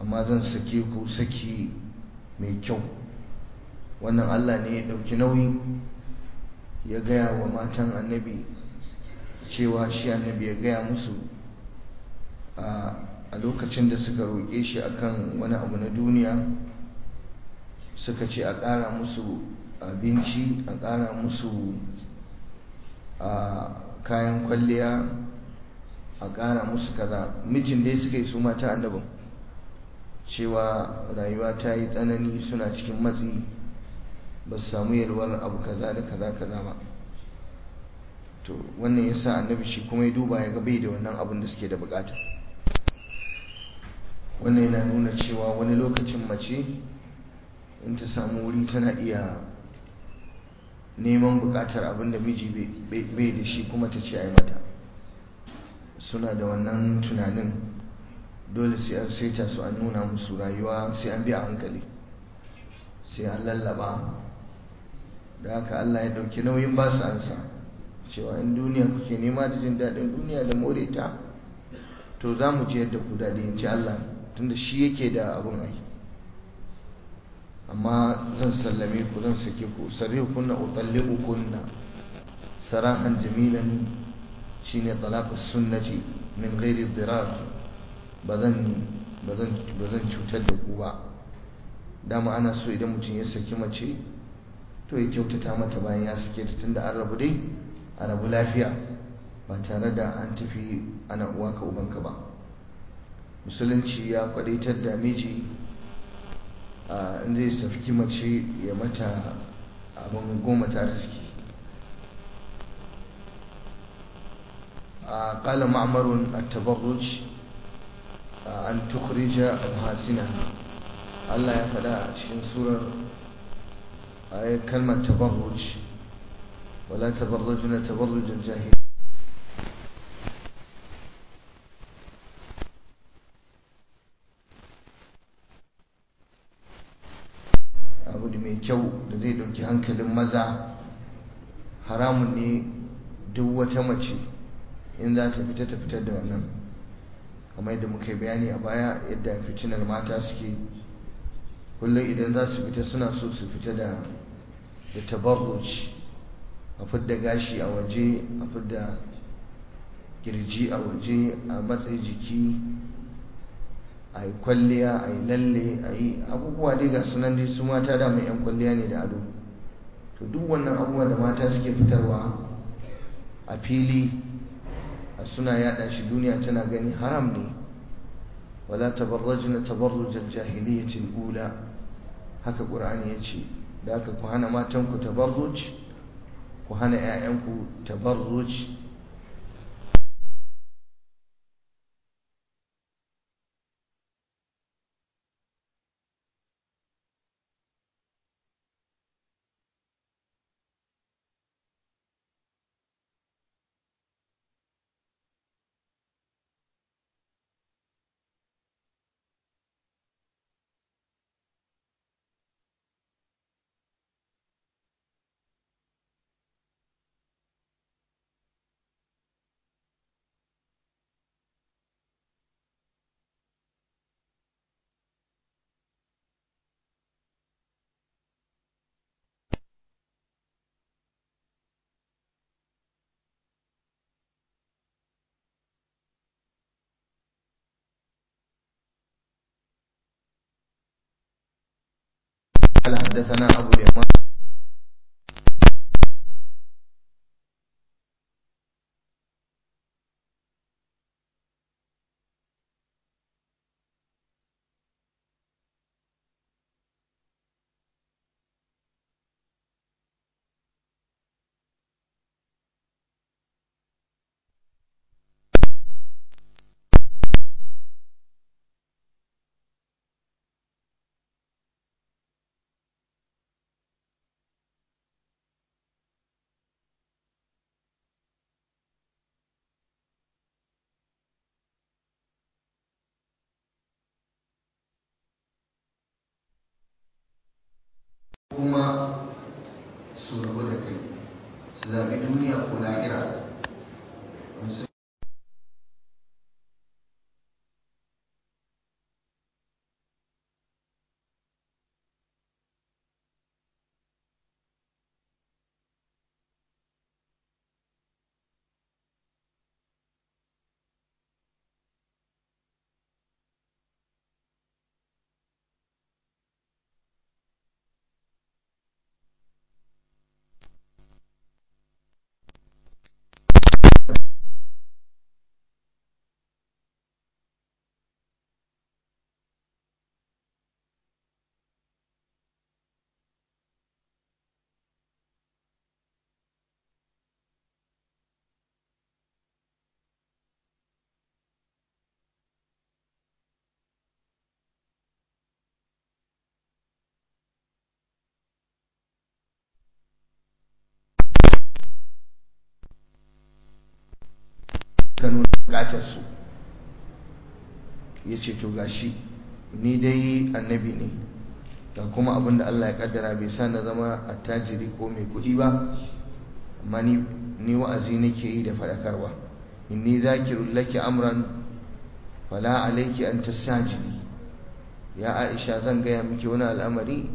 amma zan sake ku saki mai kyau wannan Allah ne ya ɗauki nauyi ya gaya wa matan annabi cewa shi annabi ya gaya musu a lokacin da suka roƙe shi akan wani abu na duniya suka ce a ƙara musu abinci a ƙara musu kayan kwalliya a ƙara musu kaza mijin dai suka yi su mata annabin cewa rayuwa ta yi tsanani suna cikin matsi ba su samu yalwar abu kaza da kaza kaza ba to wannan ya sa annabi shi kuma ya duba ya bai da wannan abin da suke da bukata wannan yana nuna cewa wani lokacin mace in ta samu wuri tana iya neman bukatar abin da miji bai da shi kuma ta ce ai mata suna da wannan tunanin dole sai an saita su an nuna musu rayuwa sai an biya hankali sai an lallaba da haka Allah ya dauki nauyin ba su ansa cewa in duniya kuke nema da jin daɗin duniya da more ta to za mu ji yadda ku daɗi in ci Allah tunda shi yake da abin ai amma zan sallame ku zan sake ku sarri kunna utalliqu kunna sarahan jamilan shine talaq sunnati min ghairi dirar bazan bazan bazan cutar da ku ba dama ana so idan mutum ya saki mace to ya kyautata mata bayan ya sake ta tunda an rabu dai a rabu lafiya ba tare da an tafi ana uwa ka ubanka ba musulunci ya kwadaitar da miji in zai safki mace ya mata abin goma ta arziki قال معمر التبرج أن تخرج محاسنها الله يفدا cikin surar ayat kalmar tabarruj ولا تبرجن تبرج الجاهل abu da mai kyau da zai dauki hankalin maza haramun ne duk wata mace in za ta fita ta fitar da wannan kamar yadda muka yi bayani a baya yadda fitinar mata suke kullum idan za su fita suna so su fita da da tabarruj a fidda gashi a waje a fidda kirji a waje a matsayi jiki a yi kwalliya a yi lalle a yi abubuwa dai ga sunan dai su mata da mai yan kwalliya ne da ado to duk wannan abubuwa da mata suke fitarwa a fili a suna yada shi duniya tana gani haram ne wala tabarrajna tabarrujal jahiliyatil ula haka qur'ani yace da haka ku hana matan ku tabarruj ku hana ƴaƴan ku tabarruj قال حدثنا أبو اليمان kuma su rabu da kai su zaɓi duniya ko lahira ka nuna bukatarsu ya ce to gashi ni dai annabi ne ga kuma abinda Allah ya kaddara bai sa na zama attajiri ko mai kuɗi ba amma ni wa'azi nake yi da faɗakarwa inni zakirul laki amran fala alayki an tastajili ya Aisha zan gaya miki wani al'amari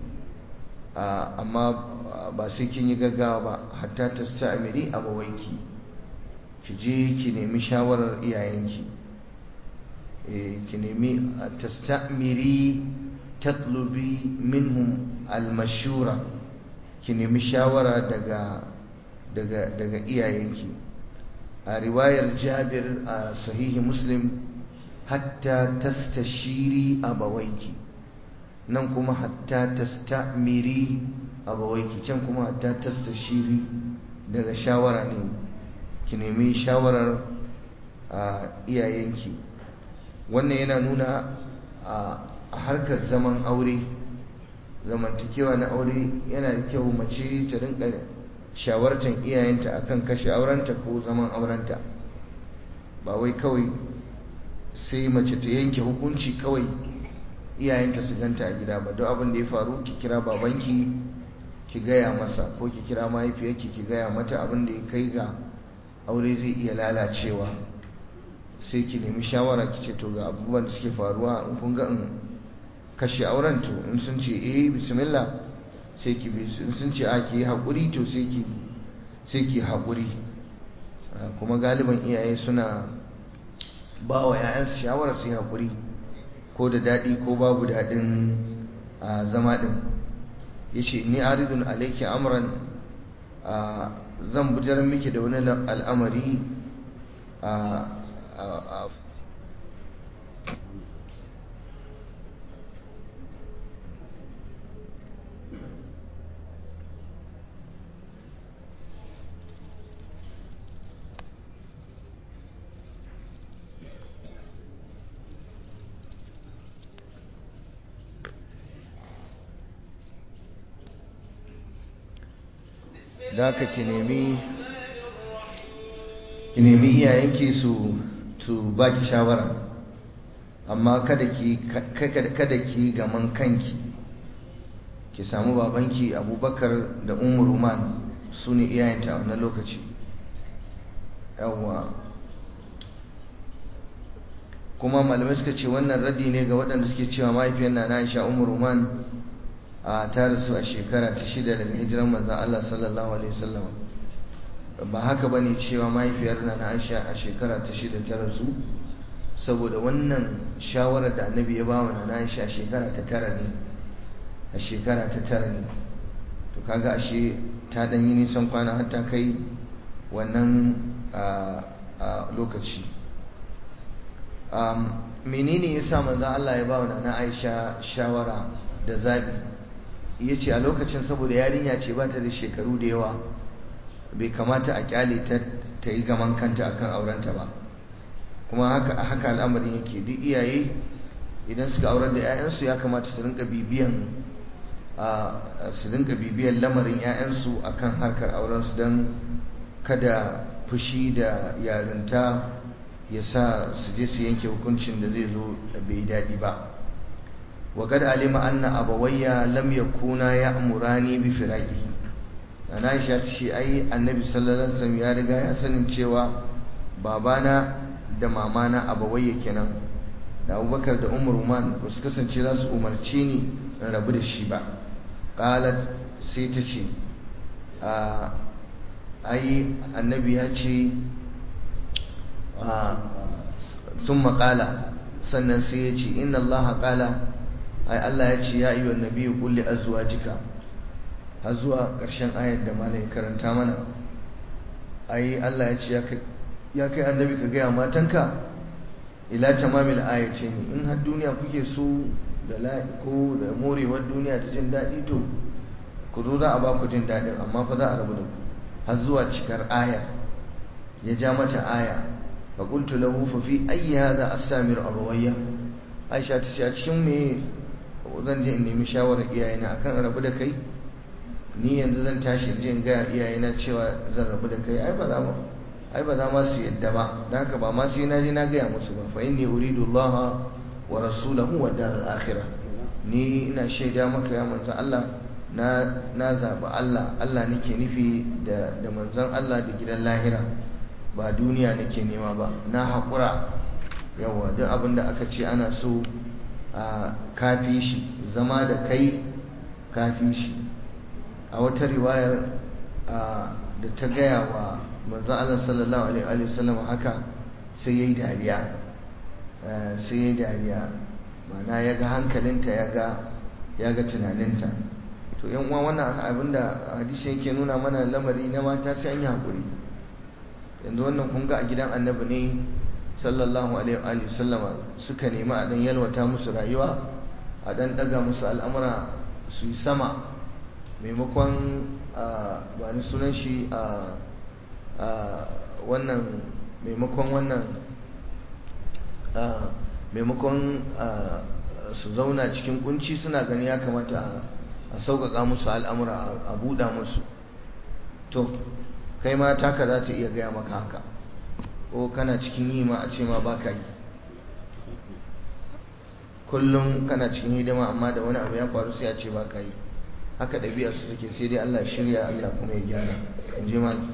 amma ba sai kin yi gaggawa ba hatta tastamiri abawaiki ki je ki nemi shawarar iyayenki ki nemi tastamiri tatlubi minhum almashura ki nemi shawara daga daga daga iyayenki a riwayar Jabir a sahihi Muslim hatta tastashiri abawaiki nan kuma hatta tastamiri abawaiki can kuma hatta tastashiri daga shawara ne ki nemi shawarar iyayenki wannan yana nuna a harkar zaman aure zamantakewa na aure yana da kyau mace ta rinka shawartar iyayenta akan kashe aurenta ko zaman aurenta ba wai kawai sai mace ta yanke hukunci kawai iyayenta su ganta a gida ba don abin da ya faru ki kira babanki ki gaya masa ko ki kira mahaifiyarki ki gaya mata abin da ya kai ga aure zai iya lalacewa sai ki nemi shawara ki ce to ga abubuwan da suke faruwa in kun ga in kashe auren to in sun ce eh bismillah sai ki bi in sun ce a ki haƙuri to sai ki sai ki haƙuri kuma galiban iyaye suna ba wa 'ya'yansu shawarar su yi haƙuri ko da daɗi ko babu daɗin zama ɗin ya ce ni aridun alaiki amuran zan bujar miki da wani al'amari da haka ki nemi ki nemi iyayenki su su baki shawara amma kada ki kada ki gaman kanki ki samu babanki abubakar da umar ruman su ne iyayenta a wannan lokaci yawwa kuma malamai suka ce wannan radi ne ga waɗanda suke cewa mahaifiyar na na aisha umar ruman a ta rasu a shekara ta shida daga hijiran manzan Allah sallallahu alaihi wasallam ba haka bane cewa mahaifiyar na na Aisha a shekara ta shida ta rasu saboda wannan shawarar da annabi ya bawa na Aisha a shekara ta tara ne a shekara ta tara ne to kaga ashe ta dan yi nisan kwana har ta kai wannan lokaci menene yasa manzan Allah ya bawa na Aisha shawara da zabi ya ce a lokacin saboda yarinya ce ba ta da shekaru da yawa bai kamata a kyale ta ta yi gaman kanta akan aurenta ba kuma haka haka al'amarin yake duk iyaye idan suka aurar da 'ya'yansu ya kamata su rinka bibiyan su rinka bibiyan lamarin 'ya'yansu akan harkar aurensu don kada fushi da yarinta ya sa su je su yanke hukuncin da zai zo bai daɗi ba وقد علم أن أبوي لم يكونا يأمراني بفراقه أنا عائشة شي أي النبي صلى الله عليه وسلم ya riga ya sanin cewa babana da mamana abawayya kenan da abubakar da umar man ba su kasance za su umarce ni in rabu da shi ba qalat sai ta ce ai annabi ya ce sun maƙala sannan sai ya ce inna allaha ƙala ai Allah ya ce ya yi wa nabi kulli azwajika har zuwa ƙarshen ayar da malai karanta mana ai Allah ya ce ya kai annabi ka gaya matanka ila tamamil aya ce ne in har duniya kuke so da ko da morewar duniya da jin daɗi to ku zo za a ba ku jin daɗin amma fa za a rabu da ku har zuwa cikar aya ya ja mata aya fa qultu lahu fa fi ayyi hadha as-samir abawayya Aisha ta ce a cikin me zan je in nemi shawarar iyayena akan rabu da kai ni yanzu zan tashi in je in ga iyayena cewa zan rabu da kai ai ba za mu ai ba za ma su yadda ba da haka ba ma sai na je na gaya musu ba fa inni uridu Allah wa rasulahu wa dar al-akhirah ni ina shaida maka ya manzon Allah na na zabi Allah Allah nake nufi da da manzon Allah da gidan lahira ba duniya nake nema ba na haƙura yawa duk abin da aka ce ana so a kafi shi zama da kai kafi shi a wata riwayar da ta gaya wa manzon Allah sallallahu alaihi wasallam haka sai yayi dariya sai yayi dariya mana ya ga hankalinta ya ga ya ga tunaninta to yan uwa wannan abinda hadisi yake nuna mana lamari na mata sai an yi hakuri yanzu wannan kun ga a gidan annabi ne sallallahu alaihi wa sallama suka nemi a dan yalwata musu rayuwa a dan daga musu al'amura su yi sama maimakon ba ni sunan shi a wannan maimakon wannan maimakon su zauna cikin kunci suna gani ya kamata a sauƙaƙa musu al'amura a buɗa musu to kai ma taka za ta iya gaya maka haka ko kana cikin yi ma a ce ma ba ka yi kullum kana cikin hidima amma da wani abu ya faru sai a ce ba ka yi haka ɗabi'a su take sai dai Allah shirya Allah kuma ya gyara in ji mal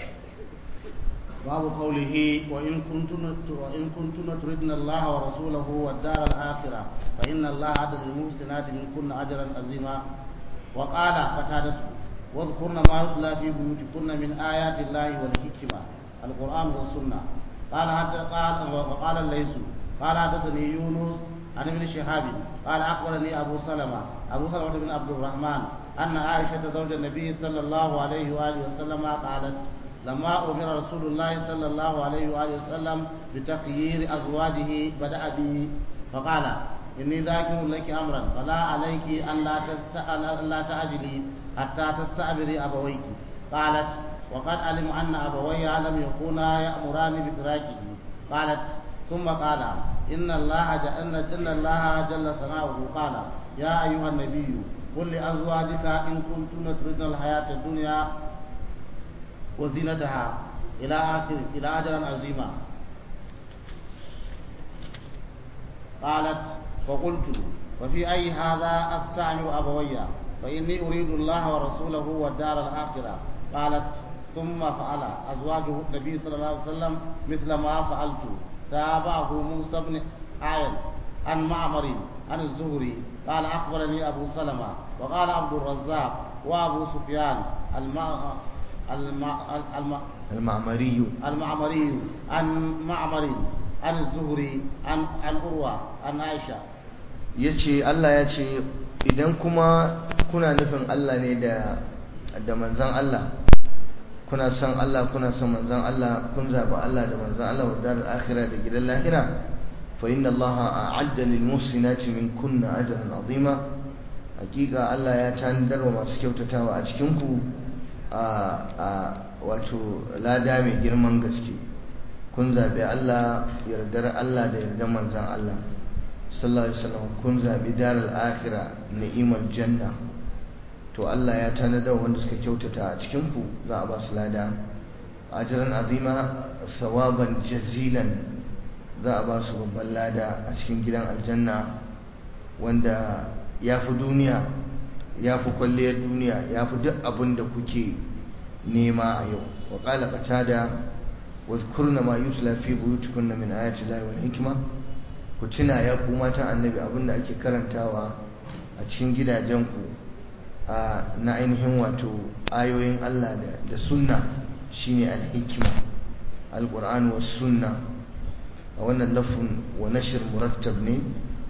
باب قوله وإن كنتن وإن كنتن تردن الله ورسوله والدار الآخرة فإن الله عد للمحسنات منكن أجرا عظيما وقال قتادة واذكرن ما يتلى في بيوتكن من آيات الله والحكمة القرآن والسنة قال حتى قال وقال الليث قال حدثني يونس عن ابن شهاب قال أخبرني أبو سلمة أبو سلمة بن عبد الرحمن أن عائشة زوج النبي صلى الله عليه وآله وسلم قالت لما أمر رسول الله صلى الله عليه وآله وسلم بتخيير أزواجه بدأ بي فقال إني ذاكر لك أمرا فلا عليك أن لا, أن لا تعجلي حتى تستعبري أبويك قالت وقد علم أن أبوي لم يكونا يأمران بفراقه قالت ثم قال إن الله إن, إن الله جل ثناؤه قال يا أيها النبي قل لأزواجك إن كنتن تردن الحياة الدنيا وزينتها إلى آخر إلى أجرا عظيما قالت فقلت وفي أي هذا أستعمر أبوي فإني أريد الله ورسوله والدار الآخرة قالت ثم فعل أزواجه النبي صلى الله عليه وسلم مثل ما فعلت تابعه موسى بن عائل عن معمر عن الزهري قال أخبرني أبو سلمة وقال عبد الرزاق وأبو سفيان المع... المع... المع... المعمري المعمري عن معمر عن الزهري عن عن أروى عن عائشة yace Allah ya ce idan kuma kuna nufin Allah ne da da manzon Allah kuna son Allah kuna son manzon Allah kun zabi Allah da manzon Allah wa darar akhirah da gidan lahira fa inna Allah a'adda lil muhsinati min kunna ajran azima hakika Allah ya tanadar wa masu kyautatawa a cikin ku a wato lada mai girman gaske kun zabi Allah yardar Allah da yardar manzon Allah sallallahu alaihi wasallam kun zabi daral akhirah ni'imar janna to Allah ya tanadar wanda suka kyautata a cikin ku za a ba su lada ajran azima sawaban jazilan za a ba su babban lada a cikin gidan aljanna wanda ya fi duniya ya fi kwalliyar duniya ya fi duk abin da kuke nema a yau wa qala qatada wa zkurna ma yusla fi buyutikunna min ayati llahi wal hikma ku tuna ya ku matan annabi abinda ake karantawa a cikin gidajenku na ainihin wato ayoyin Allah da sunna shine al-hikma al-qur'an was sunna a wannan lafun wa nashr murattab ne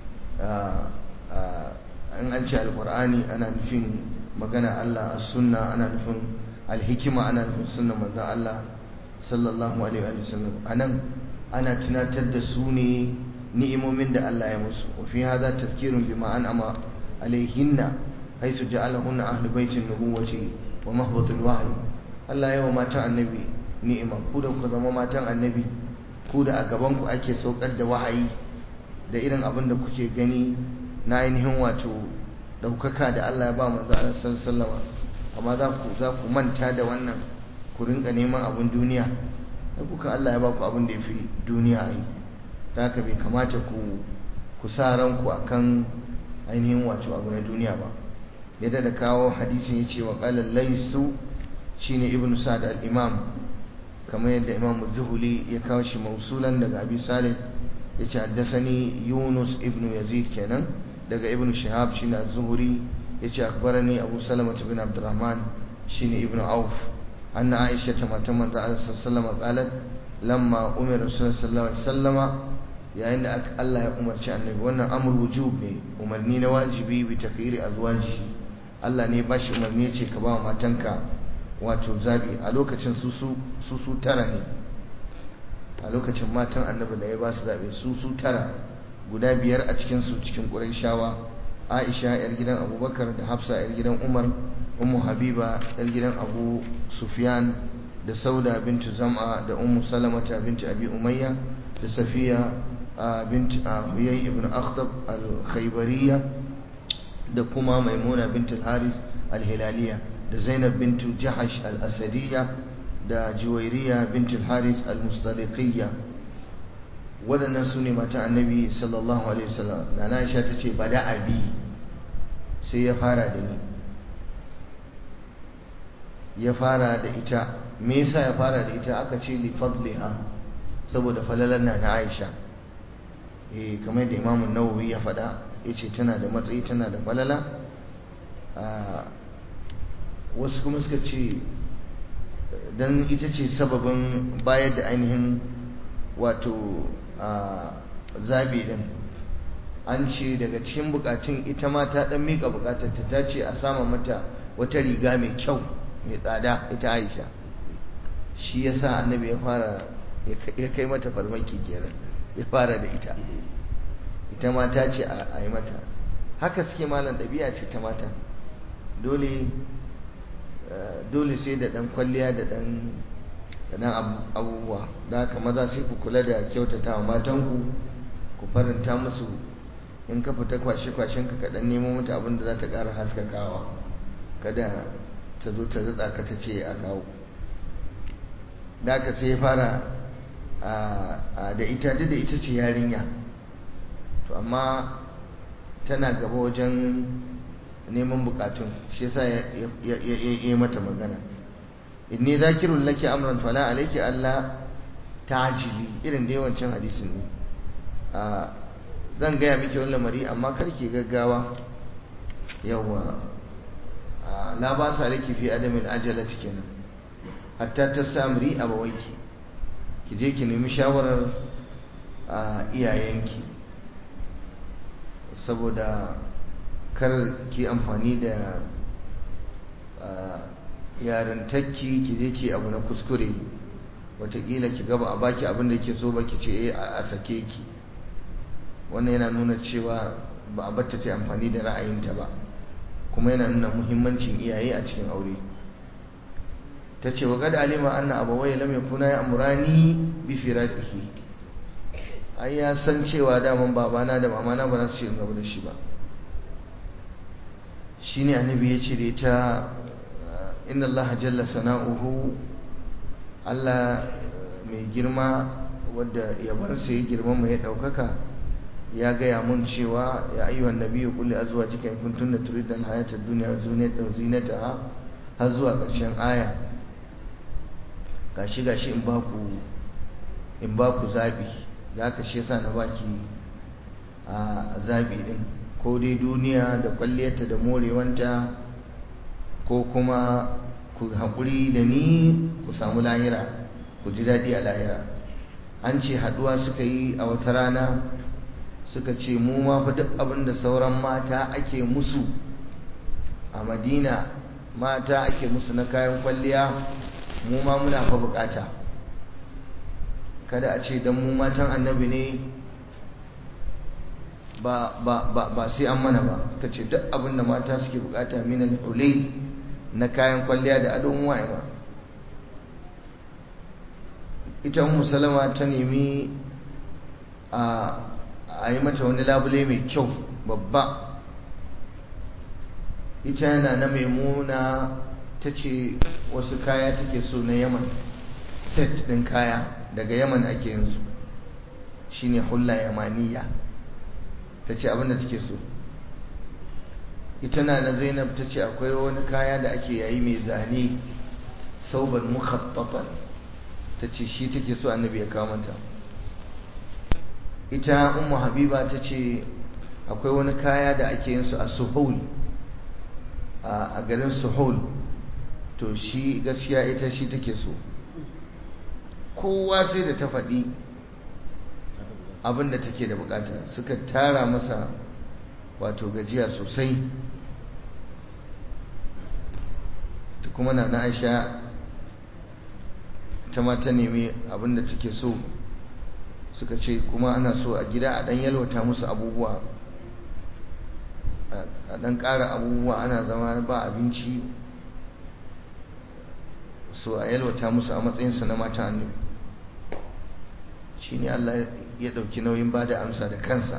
an an ce al-qur'ani ana nufin magana Allah as-sunna ana nufin al-hikma ana nufin sunna manzon Allah sallallahu alaihi wa sallam anan ana tunatar da su ne ni'imomin da Allah ya musu wa fi hadha tazkirun bima an'ama alaihinna haythu ja'alahunna ahlu baitin nubuwati wa mahbatul wahyi Allah ya wa matan annabi ni'ima ku da ku zama matan annabi ku da a gaban ku ake saukar da wahayi da irin abin da kuke gani na ainihin wato daukaka da Allah ya ba manzo Allah sallallahu alaihi amma za ku za ku manta da wannan ku rinka neman abin duniya da kuka Allah ya ba ku abin da ya fi duniya a yi da haka bai kamata ku ku sa ranku a kan ainihin wato abu na duniya ba yadda da kawo hadisin ya ce wa ƙalar laisu shi ne ibn sa'ad al-imam kamar yadda imam zuhuli ya kawo shi mausulan daga abi salih ya ce haddasani yunus ibn yazid kenan daga ibn shihab shi ne zuhuri ya ce akbarani abu salama bin abdurrahman shi ne ibn auf anna aisha ta matan manzo Allah sallallahu alaihi lamma umira rasulullahi sallallahu alaihi wasallama yayin da Allah ya umarci annabi wannan amr wujub ne umarni na wajibi bi takyiri azwaji Allah ne ba shi umarni ce ka ba matanka wato zabi a lokacin su su su tara ne a lokacin matan annabi da ya ba su zabe su su tara guda biyar a cikin su cikin Qurayshawa Aisha yar gidan Abubakar da Hafsa yar gidan Umar Ummu Habiba yar gidan Abu Sufyan da Sauda bintu Zam'a da Ummu Salamata bintu Abi Umayya da Safiya bint Huyay ibn Akhtab al-Khaybariyya da kuma Maimuna bint al-Harith al-Hilaliya da Zainab bintu Jahash al-Asadiyya da Juwairiya bint al-Harith al-Mustariqiyya waɗannan su ne mata annabi sallallahu alaihi wasallam na Aisha ta ce bada abi sai ya fara da ni ya fara da ita me yasa ya fara da ita aka ce li fadliha saboda falalan na Aisha eh kamar da Imam Nawawi ya faɗa yace tana da matsayi tana da falala wasu kuma suka ce dan ita ce sababin bayar da ainihin wato zabi din an ce daga cikin bukatun ita ma ta dan mika bukatarta ta ce a sama mata wata riga mai kyau mai tsada ita Aisha shi yasa annabi ya fara ya kai mata farmaki kenan ya fara da ita ita mata ce a yi mata haka suke malam ɗabi'a ce ta mata dole dole sai da ɗan kwalliya da ɗan dan abubuwa da haka maza sai ku kula da kyautata wa matanku ku faranta musu in ka fita kwashe-kwashen ka kaɗan nemo mata abin da za ta ƙara haskakawa kada ta zo ta zatsa ka ta ce a kawo da haka sai ya fara da ita duk da ita ce yarinya to amma tana gaba wajen neman bukatun shi yasa ya yi mata magana inni zakirun laki amran fala alayki alla ta'jili irin da yawancin hadisin ne zan gaya miki wani lamari amma karki gaggawa yawa la ba sa laki fi adamin ajalati kenan hatta tasamri abawaiki ki je ki nemi shawarar iyayenki saboda kar ki amfani da yarintakki ki je ki abu na kuskure watakila ki gaba a baki abin da ke so ba ki ce a sake ki wannan yana nuna cewa ba a batta ta amfani da ra'ayinta ba kuma yana nuna muhimmancin iyaye a cikin aure ta ce wa gada alima anna abawai lam yakuna ya amurani bi firaqihi ai ya san cewa daman babana da mamana ba za su ce in gaba da shi ba shine annabi ya ce da ita inna Allah jalla sana'uhu Allah mai girma wadda yabansa ya girma mai ɗaukaka ya gaya mun cewa ya ayyuhan nabiyyu qul li azwajika in kuntunna turidna al-hayata ad-dunya wa zinataha har zuwa ƙarshen aya gashi gashi in ba ku in ba ku zabi da haka shi yasa na baki a zabi din ko dai duniya da kwalliyarta da morewanta ko kuma ku haƙuri da ni ku samu lahira ku ji daɗi a lahira an ce haɗuwa suka yi a wata rana suka ce mu ma fa duk abin da sauran mata ake musu a madina mata ake musu na kayan kwalliya mu ma muna fa bukata kada a ce don mu matan annabi ne ba sai an mana ba ka ce duk abin da mata suke bukata minal ulai na kayan kwalliya da adon wa'ima ita musalama ta nemi a yi mata wani labule mai kyau babba ita yana na maimuna ta ce wasu kaya take so na yaman set ɗin kaya daga yaman ake yanzu shine hulla yamaniya ta ce abinda take so ita na na zainab ta ce akwai wani kaya da ake yayi mai zane sauban mukhattafan ta ce shi take so annabi ya kawo mata ita ummu habiba ta ce akwai wani kaya da ake yin su a suhul a garin suhul to shi gaskiya ita shi take so kowa sai da ta faɗi abinda take da bukata suka tara masa wato gajiya sosai ta kuma na aisha ta ma ta nemi abinda take so suka ce kuma ana so a gida a dan yalwata musu abubuwa a dan ƙara abubuwa ana zama ba abinci so a yalwata musu a matsayinsu na mata annabi shi ne Allah ya ɗauki nauyin ba da amsa da kansa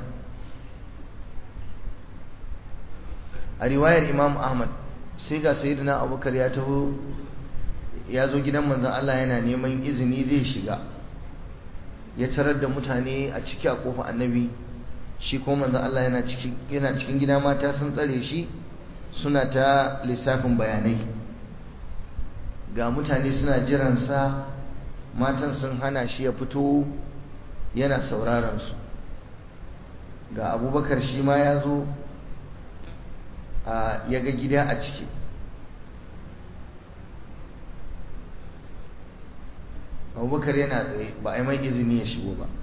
a riwayar imam ahmad sai ga sayyidina abubakar ya taho ya zo gidan manzan Allah yana neman izini zai shiga ya tarar da mutane a ciki a kofa annabi shi ko manzan Allah yana cikin gida mata sun tsare shi suna ta lissafin bayanai ga mutane suna jiransa matan sun hana shi ya fito yana sauraron su ga abubakar shi ma ya zo ya ga gida a ciki abubakar yana tsaye ba a yi mai izini ya shigo ba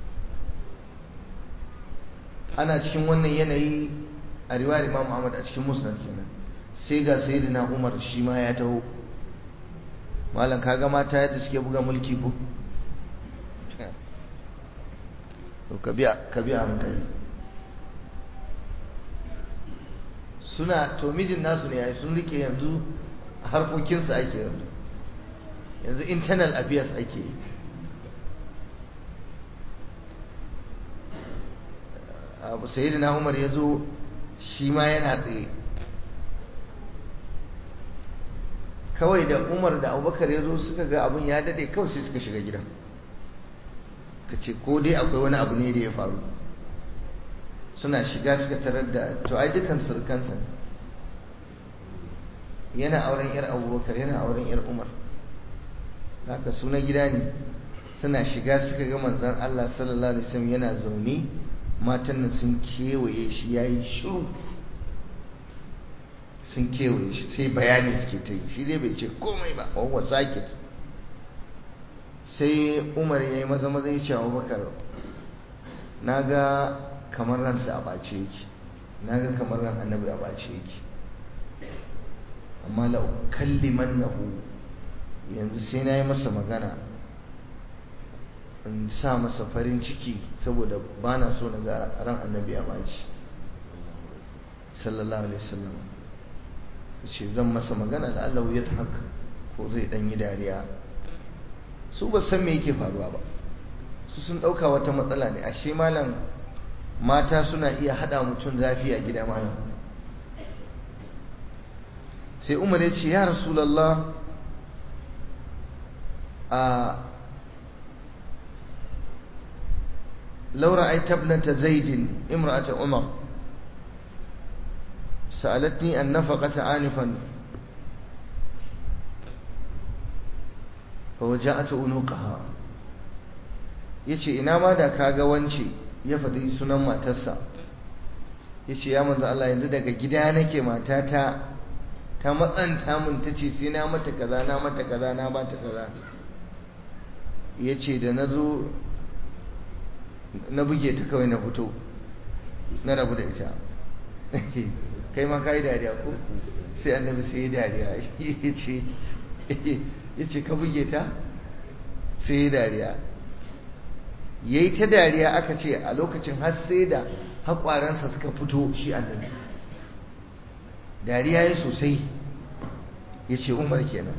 ana cikin wannan yanayi a riwayar imam Ahmad a cikin musnad kenan sai ga sayyidina Umar shi ma ya taho malam kaga mata yadda suke buga mulki ko to ka biya ka biya hankali suna to mijin nasu ne yayi sun rike yanzu harkokinsu ake yanzu yanzu internal affairs ake yi abu sayyidina umar ya zo shi ma yana tsaye kawai da umar da abubakar ya zo suka ga abin ya dade kawai sai suka shiga gidan ka ce ko dai akwai wani abu ne da ya faru suna shiga suka tarar da to ai dukan surkansa yana auren yar abubakar yana auren yar umar haka suna gida ne suna shiga suka ga manzan Allah sallallahu alaihi wasallam yana zaune matan nan sun kewaye shi yayi shiru sun kewaye shi sai bayani suke ta yi shi dai bai ce komai ba wawa sakit sai umar ya yi maza maza ya ce abubakar na ga kamar ransa a ɓace yake na ga kamar ran annabi a ɓace yake amma lau kalliman nahu yanzu sai na yi masa magana in sa masa farin ciki saboda ba na so na ga ran annabi a ɓace sallallahu alaihi wasallam ce zan masa magana la'allahu ya ta haka ko zai ɗan yi dariya su ba san me yake faruwa ba su sun ɗauka wata matsala ne ashe malam mata suna iya haɗa mutum zafi a gida malam sai umar ya ce ya rasulallah a laura ai tabnata zaidin imra'ata umar sa'alatni an nafaqata anifan fa waja'atu unuqaha yace ina ma da kaga wance ya faɗi sunan matarsa yace ya manzo Allah yanzu daga gida nake matata ta matsanta mun tace sai na mata kaza na mata kaza na bata kaza yace da nazo na buge ta kawai na fito na rabu da ita kai ma kai dariya ko sai annabi sai ya dariya yace yace ka buge ta sai ya dariya yayi ta dariya aka ce a lokacin har sai da haƙwaransa suka fito shi annabi dariya ya sosai ya ce umar kenan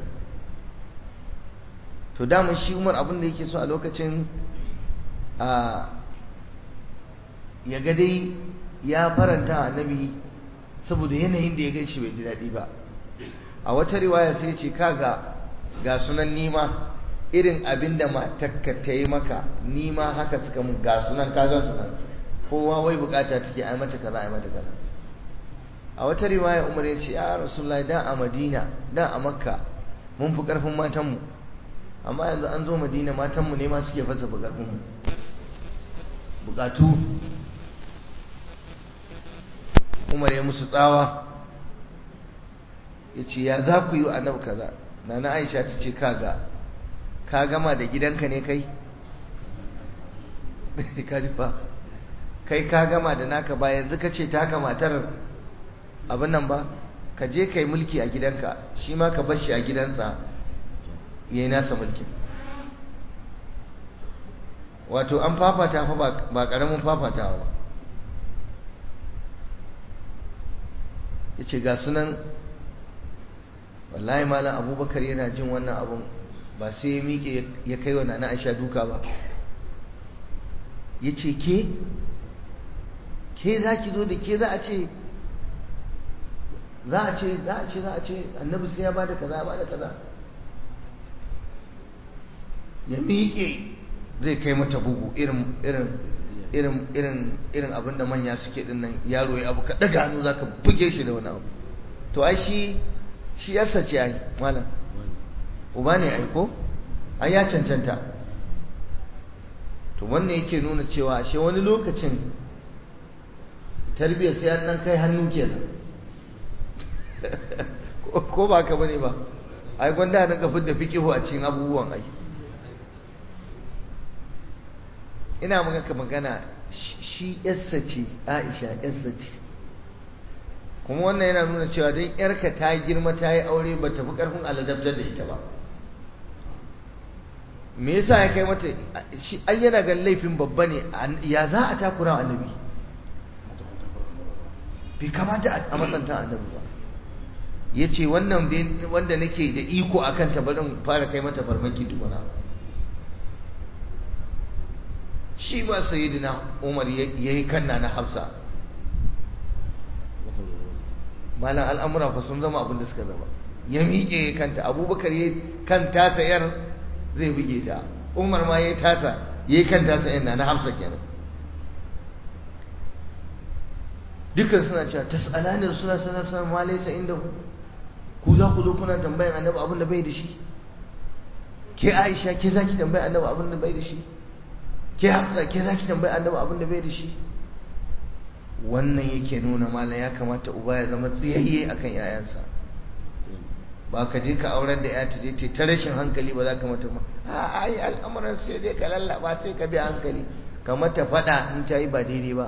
to damun shi umar abin da yake so a lokacin a ya ga dai ya faranta annabi saboda yanayin da ya gan shi bai ji daɗi ba a wata riwaya sai ce kaga ga sunan nima irin abin da matakka ta yi maka ni ma haka suka mun ga sunan kagan sunan kowa wai bukata take ai mata kaza ai mata kaza a wata riwaya umar ya ce ya rasulullahi da a madina da a makka mun fi karfin matanmu amma yanzu an zo madina matanmu ne ma suke fasa fi karfinmu bukatu umar ya musu tsawa ya ce ya za ku yi wa annabi kaza na na aisha ta ce kaga ka gama da gidanka ne kai ka ji fa kai ka gama da naka ba yanzu ka ce taka matar abin nan ba ka je kai mulki a gidanka shi ma ka bar shi a gidansa ya yi nasa mulkin wato an fafata fa ba ƙaramin fafatawa ba ya ce ga sunan wallahi malam abubakar yana jin wannan abun ba sai ya miƙe ya kai wa nana aisha duka ba ya ce ke ke za ki zo da ke za a ce za a ce za a ce za a ce annabi sai ya ba da kaza ba da kaza ya miƙe zai kai mata bugu irin irin irin irin irin abin da manya suke din nan yaro ya abu ka daga hannu zaka buge shi da wani abu to ai shi shi yarsa ce ai malam uba ne ai ko ai ya cancanta to wannan yake nuna cewa ashe wani lokacin tarbiyyar sai an dan kai hannu kenan ko ba ka bane ba ai gwanda na kafin da fikihu a cikin abubuwan ai ina maka magana shi yarsa ce aisha yarsa ce kuma wannan yana nuna cewa don yarka ta girma ta yi aure ba ta fi karfin aladabtar da ita ba me yasa ya kai mata shi ai yana ga laifin babba ne ya za a takura annabi bai kamata a matsanta annabi ba ya ce wannan wanda nake da iko a kanta barin fara kai mata farmaki tukuna shi ba sayidina umar ya yi kanna na hafsa malam al'amura fa sun zama abin da suka zama ya miƙe kanta abubakar ya kan tasa yar zai buge ta umar ma ya tasa ya yi kan tasa yan na hafsa kenan dukkan suna cewa tas'alanin suna sanar sanar ma laisa inda ku ku za ku zo kuna tambayan annabi abin da bai da shi ke aisha ke za ki tambaya annabi abin da bai da shi ke hafsa ke za ki tambaya annabi abin da bai da shi wannan yake nuna malam ya kamata uba ya zama tsiyayye akan yayansa ba ka je ka aurar da ya ta je ta rashin hankali ba za ka mata ma a ai al'amuran sai dai ka lallaba sai ka bi hankali ka mata faɗa in ta yi ba daidai ba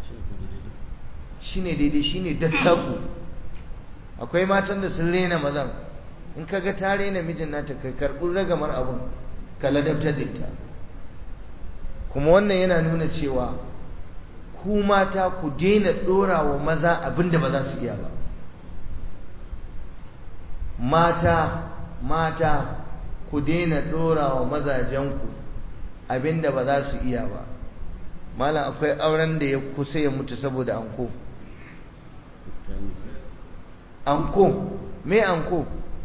shine daidai shine dattaku akwai matan da sun rena mazan in ka ga ta rena mijin nata kai karɓi ragamar abun ka ladabtar da ita kuma wannan yana nuna cewa ku mata ku daina ɗora wa maza abin da ba za su iya ba mata mata ku daina ɗora wa mazajenku abin da ba za su iya ba malam akwai auren da ya kusa ya mutu saboda anko anko me anko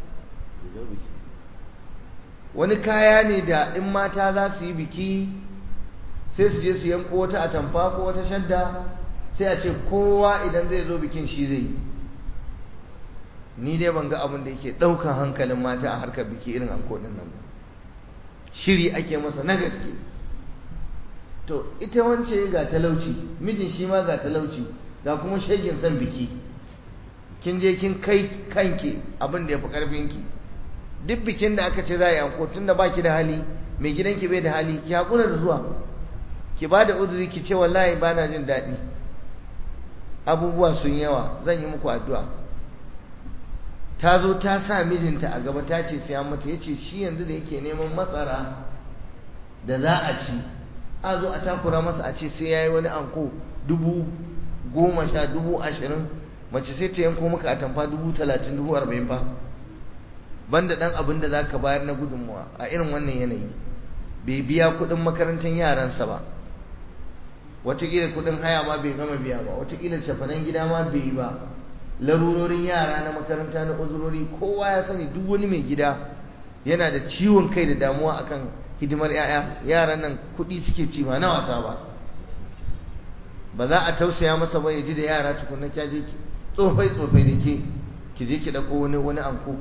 wani kaya ne da in mata za su yi biki sai su je su yanko wata atamfa ko wata shadda sai a ce kowa idan zai zo bikin shi zai yi ni dai ban ga abin da yake ɗaukan hankalin mata a harkar biki irin anko ɗin nan shiri ake masa na gaske to ita wance ga talauci mijin shi ma ga talauci ga kuma shagin son biki kin je kin kai kanki abin da ya fi ƙarfinki duk bikin da aka ce za a yi anko tun da baki da hali mai gidanki bai da hali ki haƙura da zuwa ki ba da uzuri ki ce wallahi ba na jin daɗi abubuwa sun yawa zan yi muku addu'a ta zo ta sa mijinta a gaba ta ce sai mata ya ce shi yanzu da yake neman matsara da za a ci a zo a takura masa a ce sai ya yi wani anko dubu goma sha dubu ashirin mace sai ta yanko maka a tamfa dubu talatin dubu arba'in fa banda ɗan abin da za ka bayar na gudunmuwa a irin wannan yanayi bai biya kuɗin makarantar yaransa ba watakila kudin haya ma bai gama biya ba watakila shafanan gida ma bai yi ba larurorin yara na makaranta na uzurori kowa ya sani duk wani mai gida yana da ciwon kai da damuwa akan hidimar yaya yaran nan kuɗi suke ci ba na wasa ba ba za a tausaya masa ba ya ji da yara tukunna kya je tsofai tsofai da ke ki je ki ɗauko wani wani anko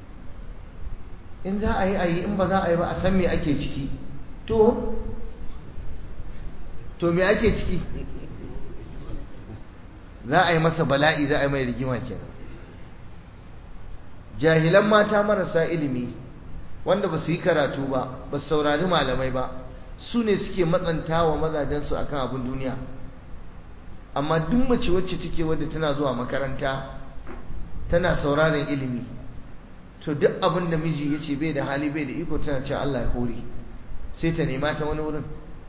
in za a yi a yi in ba za a yi ba a san me ake ciki to to me ake ciki za a yi masa bala'i za a yi mai rigima kenan jahilan mata marasa ilimi wanda ba su yi karatu ba ba su saurari malamai ba su ne suke matsanta wa mazajensu akan abin duniya amma duk mace wacce take wadda tana zuwa makaranta tana sauraron ilimi to duk abin da miji ya ce bai da hali bai da iko tana ce Allah ya hore sai ta nema ta wani wurin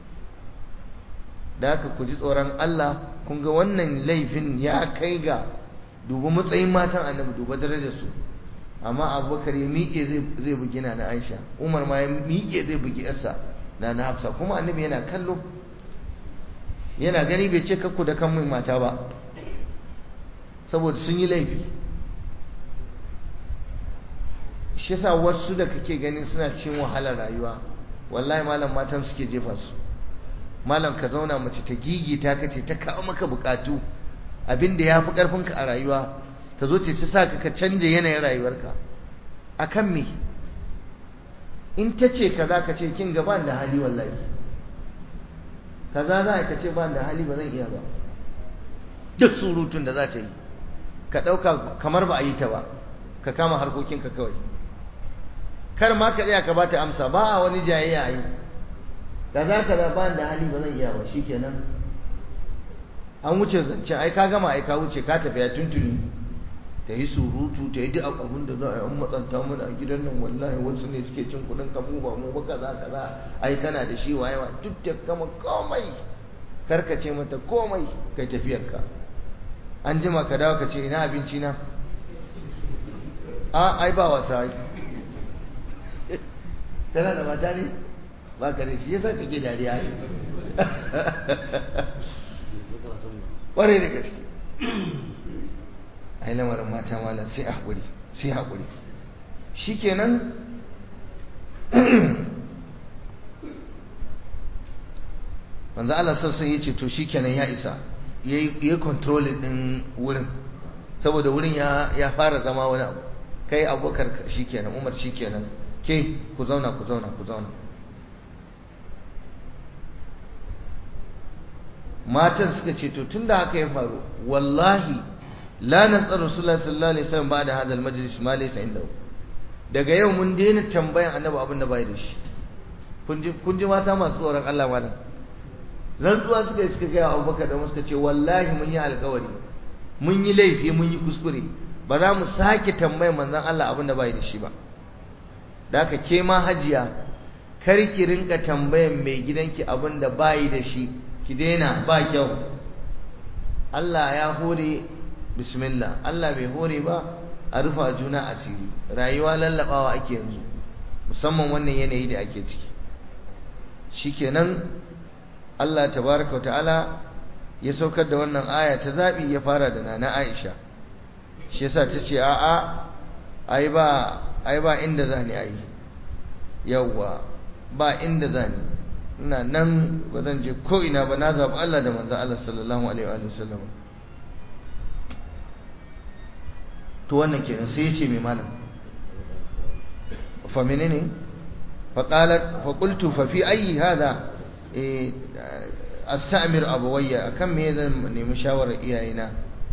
da haka ku ji tsoron Allah kun ga wannan laifin ya kai ga duba matsayin matan annabi duba darajar su amma abubakar ya miƙe zai bugi na aisha umar ma ya miƙe zai bugi yarsa na na hafsa kuma annabi yana kallo yana gani bai ce kakku da kan mai mata ba saboda sun yi laifi shi yasa wasu da kake ganin suna cin wahalar rayuwa wallahi malam matan suke jefa su malam ka zauna mace ta gigita ka ce ta kawo maka bukatu abinda ya fi karfinka a rayuwa ta zo ce ta sa ka canja yanayin rayuwarka a kan me in ta ce kaza ka ce kin gaban da hali wallahi kaza za ka ce ban da hali ba zan iya ba duk surutun da za ta yi ka ɗauka kamar ba a yi ta ba ka kama harkokinka kawai kar ma ka tsaya ka ba ta amsa ba a wani jayayya a yi da za ka da ban da hali ba zan iya ba shi kenan an wuce zancen ai ka gama ai ka wuce ka tafi ya tuntuni ta yi surutu ta yi duk abin da za a yi an matsanta mana a gidan nan wallahi wasu ne suke cin kuɗin kamu ba mu ba kaza kaza ai kana da shi waye wa duk ta gama komai karkace mata komai kai tafiyarka an jima ka dawo ka ce ina abinci na a ai ba wasa ai tana da mata ne ba ka da shi yasa kake dariya ai ƙwarai da gaske ai lamarin mata malam sai haƙuri sai haƙuri shikenan manzo Allah sassan ya ce to shikenan ya isa ya yi controlling din wurin saboda wurin ya fara zama wani abu kai abubakar shikenan umar shikenan ke ku zauna ku zauna ku zauna matan suka ce to tunda haka ya faru wallahi la nasar rasulullahi sallallahu alaihi wasallam ba da hadal majlis ma laysa indahu daga yau mun daina tambayan annabi abin da bai da shi kun ji kun ji mata masu tsoron Allah malam rantsuwa suka yi suka gaya abubakar da suka ce wallahi mun yi alkawari mun yi laifi mun yi kuskure ba za mu sake tambayan manzon Allah abin da bai da shi ba da haka ke ma hajiya kar ki rinka tambayan mai gidanki abin da bai da shi ki daina ba kyau Allah ya hore bismillah Allah bai hore ba a rufa juna asiri rayuwa lallabawa ake yanzu musamman wannan yanayi da ake ciki shikenan Allah tabaraka ta'ala ya saukar da wannan aya ta zabi ya fara da nana Aisha shi yasa ta ce a'a ai ba ai ba inda zani ai yawwa ba inda zani ina nan ba zan je ko ina ba na zabi Allah da manzo Allah sallallahu alaihi wa sallam to wannan kenan sai ya ce mai malam fa menene fa qalat fa qultu fa fi ayi hada astamir abawayya akan me zan nemi shawarar iyayena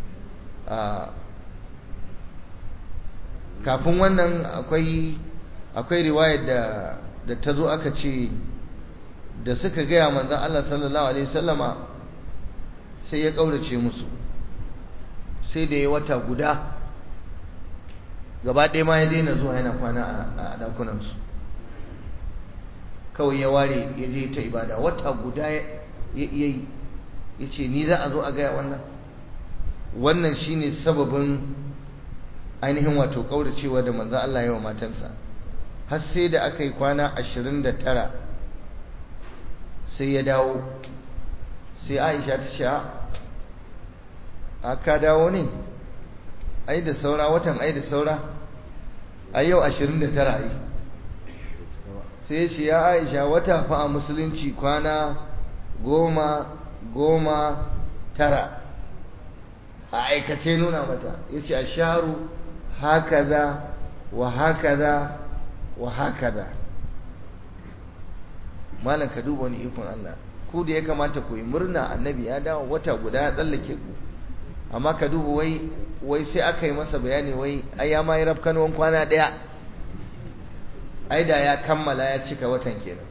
kafin wannan akwai akwai riwayar da da ta zo aka ce da suka gaya manzon Allah sallallahu alaihi wasallama sai ya kaurace musu sai da ya wata guda gaba ɗaya ma ya daina zuwa yana kwana a ɗakunansu kawai ya ware ya je ta ibada wata guda ya yi ya ce ni za a zo a gaya wannan wannan shine sababin ainihin wato ƙauracewa da manzan Allah yawa matansa har sai da aka yi kwana ashirin da tara sai ya dawo sai aisha ta ce a ka dawo ne ai da saura watan ai da saura a yau 29 ai sai ya ce ya aisha wata fa a musulunci kwana goma goma tara a aikace nuna mata ya ce a sharu hakaza wa hakaza wa hakaza malam ka duba wani ikon Allah ku da ya kamata ku yi murna annabi ya dawo wata guda ya tsallake ku amma ka duba wai wai sai aka yi masa bayani wai ai ya ma yi rafkanuwan kwana ɗaya ai da ya kammala ya cika watan kenan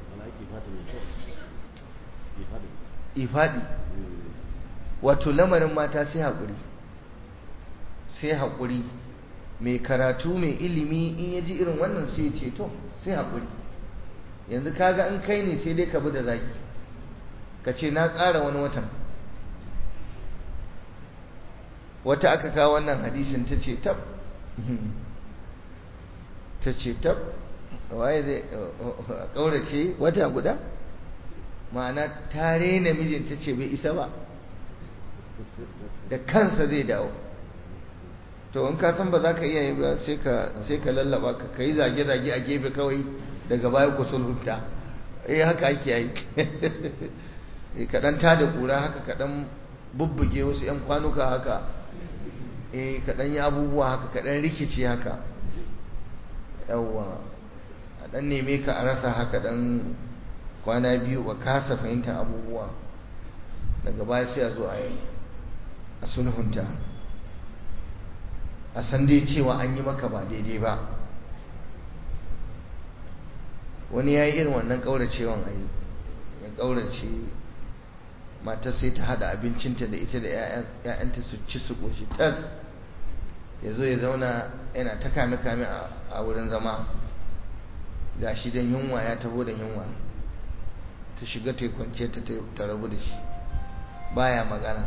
ifadi wato lamarin mata sai haƙuri sai haƙuri mai karatu mai ilimi in ya ji irin wannan sai ce to sai haƙuri yanzu kaga in kai ne sai dai ka bi da zaki ka ce na ƙara wani watan wata aka kawo wannan hadisin ta ce tab ta ce tab waye zai ƙaurace wata guda ma'ana ta rena mijinta ce bai isa ba da kansa zai dawo to in ka san ba za ka iya yi ba sai ka lallaba ka ka yi zage-zage a gefe kawai daga baya ku sulhunta eh haka ake yi kaɗan ta da ƙura haka kaɗan bubbuge wasu 'yan kwanuka haka eh kaɗan yi abubuwa haka kaɗan rikici haka yawwa a ɗan neme ka a rasa haka ɗan kwana biyu ba kasa fahimtar abubuwa daga baya sai a zo a yi a sulhunta a san dai cewa an yi maka ba daidai ba wani ya yi irin wannan ƙauracewan a yi ya ƙaurace matar sai ta haɗa abincinta da ita da 'ya'yanta su ci su ƙoshi tas ya zo ya zauna yana ta kame-kame a wurin zama ga shi don yunwa ya taho da yunwa ta shiga ta kwance ta ta rabu da shi baya magana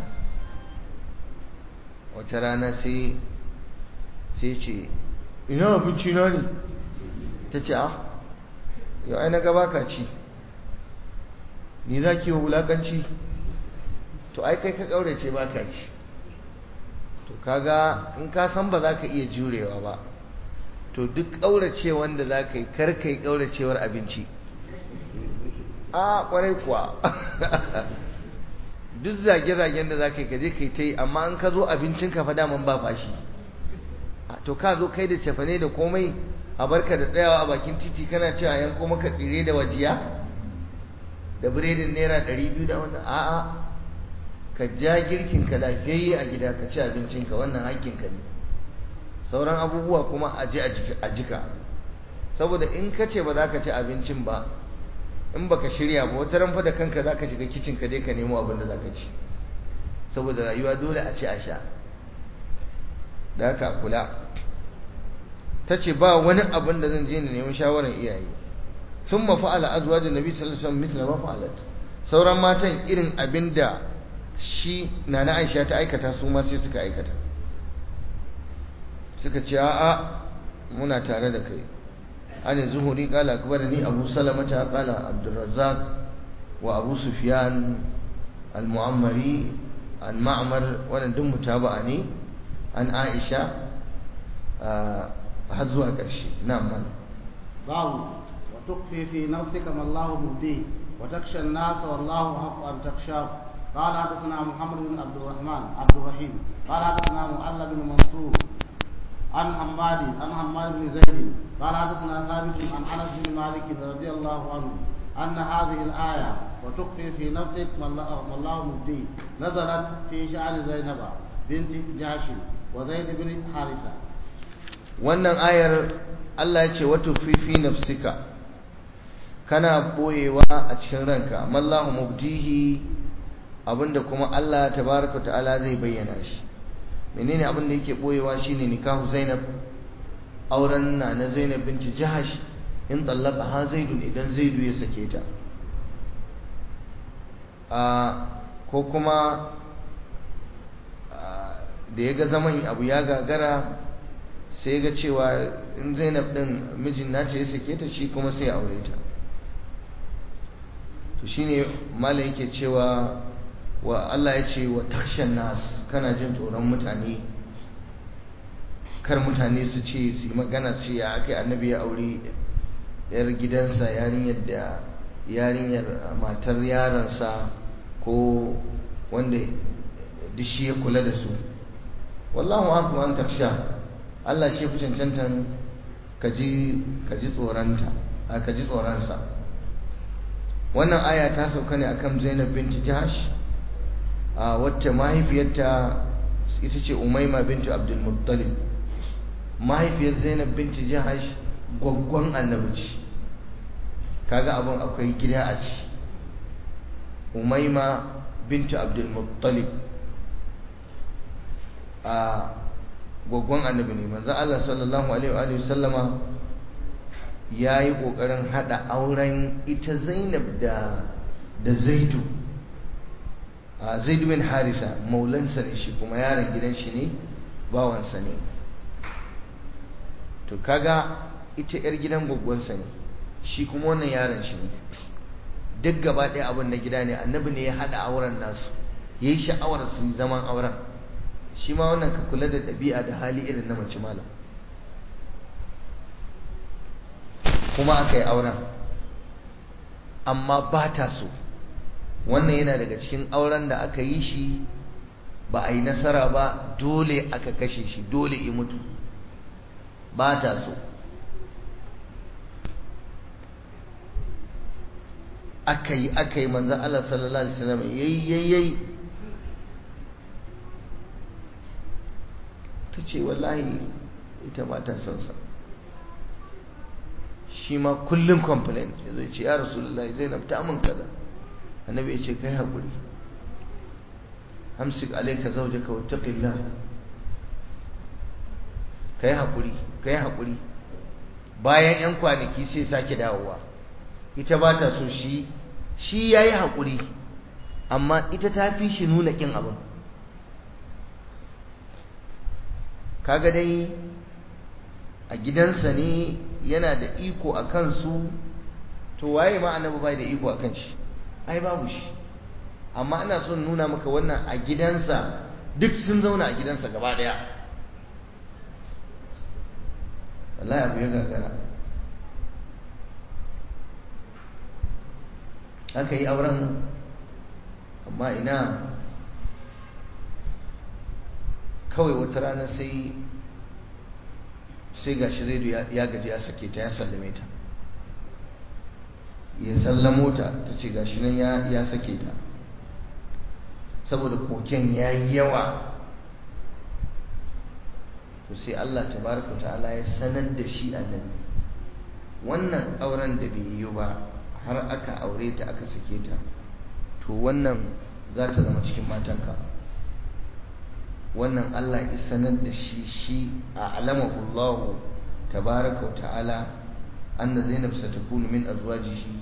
wata rana sai sai ce ina abinci na ne ta ce ah yau ai na gaba ka ci ni za ki wa wulakanci to ai kai ka ƙaurace ba ka ci to kaga in ka san ba za ka iya jurewa ba to duk ƙaurace wanda za ka yi kar ka yi ƙauracewar abinci a ƙwarai kuwa duk zage-zagen da za ka yi ka je ka yi ta yi amma in ka zo abincin ka fada man ba fashi to ka zo kai da cefane da komai a barka da tsayawa a bakin titi kana cewa yanko maka tsire da wajiya da biredin naira ɗari biyu da wannan a'a ka ja girkin ka lafiyayye a gida ka ci abincinka wannan hakkinka ne sauran abubuwa kuma a je a jika saboda in ka ce ba za ka ci abincin ba in baka shirya ba wata ranfa da kanka za ka shiga kicin ka dai ka nemo abin da za ka ci saboda rayuwa dole a ci a sha da haka kula ta ce ba wani abin da zan je na neman shawarar iyaye sun mafa'ala azwajin nabi sallallahu alaihi wasallam mithla ma fa'alat sauran matan irin abin da shi nana Aisha ta aikata su ma sai suka aikata suka ce a'a muna tare da kai an zuhuri qala akbarani abu salamata qala abdurrazzaq wa abu sufyan al-mu'ammari an ma'mar wannan duk mutaba'a ne an Aisha har zuwa ƙarshe na'am mal babu wa tukfi fi nafsika ma Allah mubdi wa taksha an-nas wallahu haqqu an takshahu قال حدثنا محمد بن عبد الرحمن عبد الرحيم قال حدثنا معل بن منصور عن حماد عن حماد بن زيد قال حدثنا ثابت عن انس بن مالك رضي الله عنه ان هذه الايه وتخفي في نفسك ما الله مبدي نزلت في شان زينب بنت جاش وزيد بن حارثه wannan ayar Allah ya ce wato fi nafsika kana boyewa a cikin ranka mallahu mubdihi abinda kuma Allah tabaraka ta'ala zai bayyana shi menene abinda yake boyewa shine nikahu Zainab auren na na Zainab binti Jahash in tallaka ha Zaidun idan Zaidu ya sake ta a ko kuma da ya ga zaman abu ya gagara sai ga cewa in Zainab din mijin nata ya sake ta shi kuma sai aure ta to shine malam yake cewa wa Allah ya ce wa takshan nas kana jin tsoron mutane kar mutane su ce su yi magana su ya aka annabi ya aure yar gidansa yarinyar da yarinyar matar yaransa ko wanda duk shi ya kula da su wallahu haku an taksha Allah shi fi cancantan ka ji tsoronta ka ji tsoronsa wannan aya ta sauka ne akan Zainab binti Jahash a wacce mahaifiyarta ita ce Umaima binti Abdul Muttalib mahaifiyar Zainab binti Jahash gwaggwan annabi ce kaga abin akwai gida a ci Umaima binti Abdul Muttalib a gwaggon annabi ne manzo Allah sallallahu alaihi wa sallama ya yi ƙoƙarin haɗa auren ita zainab da da zaidu a zaidu bin harisa maulansa ne shi kuma yaron gidan shi ne bawansa ne to kaga ita 'yar gidan gwaggonsa ne shi kuma wannan yaron shi ne duk gaba ɗaya abin na gida ne annabi ne ya haɗa auren nasu ya yi sha'awar su zaman auren shi ma wannan ka kula da ɗabi'a da hali irin na mace malam kuma aka yi auren amma ba ta so wannan yana daga cikin auren da aka yi shi ba a yi nasara ba dole aka kashe shi dole i mutu ba ta so aka yi aka yi manzan Allah sallallahu Alaihi wasallam yayi yayi ta ce wallahi ita ba ta son sa shi ma kullum complain ya zai ce ya rasulullahi zainab ta min kaza annabi ya ce kai haƙuri amsik alaika zaujaka wattaqillah kai haƙuri kai haƙuri bayan yan kwanaki sai sake dawowa ita ba ta so shi shi yayi haƙuri amma ita ta fi shi nuna kin abin kaga dai a gidansa ne yana da iko a kansu to waye ma annabi bai da iko a kan shi ai babu shi amma ina son nuna maka wannan a gidansa duk sun zauna a gidansa gaba daya wallahi abu ya gagara aka yi auren amma ina kawai wata rana sai sai gashi zaidu ya gaji ya sake ta ya sallame ta ya sallamo ta ta ce gashi nan ya sake ta saboda koken ya yi yawa to sai Allah tabaraka ta'ala ya sanar da shi annabi wannan auren da bai yi ba har aka aure ta aka sake ta to wannan za ta zama cikin matanka wannan Allah ya sanar da shi shi a alamahu Allah tabaraka wa ta'ala anna Zainab satakunu min azwajihi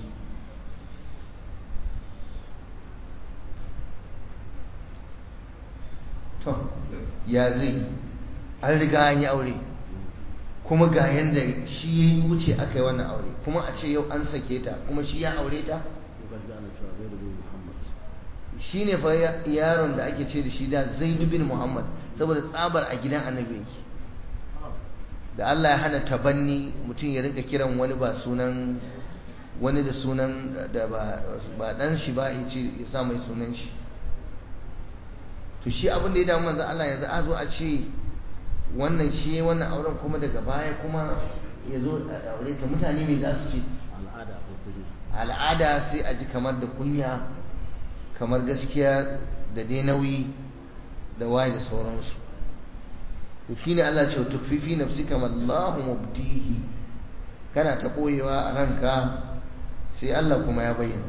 to ya zai an riga an yi aure kuma ga yanda shi ya wuce aka yi wannan aure kuma a ce yau an sake ta kuma shi ya aure ta shi ne fa yaron da ake ce da shi da zaidu bin muhammad saboda tsabar a gidan annabi yake da Allah ya hana tabanni mutum ya rinka kiran wani ba sunan wani da sunan da ba dan shi ba ya ce ya sa mai sunan shi to shi abin da ya damu manzo Allah yanzu a zo a ce wannan shi wannan auren kuma daga baya kuma ya zo a aure ta mutane me za su ce al'ada ko kunya al'ada sai a ji kamar da kunya kamar gaskiya da dai nauyi da waye da sauransu to shine Allah ce tukfifi nafsika wallahu mubdihi kana ta boyewa a ranka sai Allah kuma ya bayyana